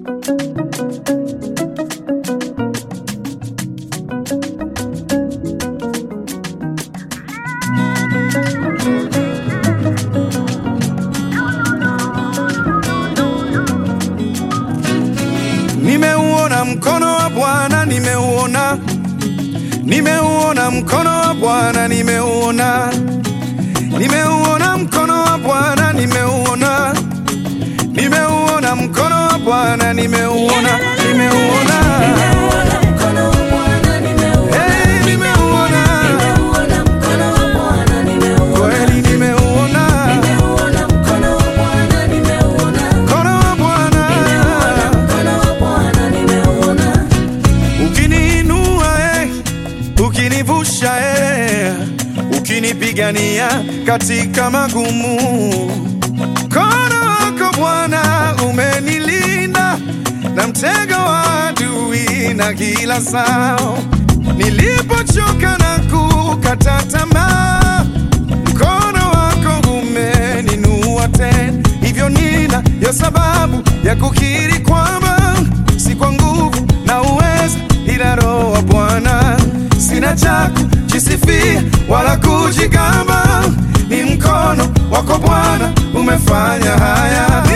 Nimeuona mkono wa Bwana, nimeuona, nimeuona mkono wa Bwana, nimeuona, nimeuona mkono wa Bwana, nimeuona, nimeuona mkono wa Bwana, nimeuona, nimeuona, hey, nimeuona, kweli nimeuona mkono wa Bwana. Ukiniinua eh, ukinivusha eh, ukinipigania katika magumu. Mkono wako Bwana umenilinda na mtego wa adui na kila sao. Nilipochoka na kukata tamaa, mkono wako umeninua tena. Hivyo nina ya sababu ya kukiri kwamba si kwa nguvu na uweza, ila Roho wa Bwana. Sina cha kujisifia wala kujigamba, ni mkono wako Bwana umefanya haya.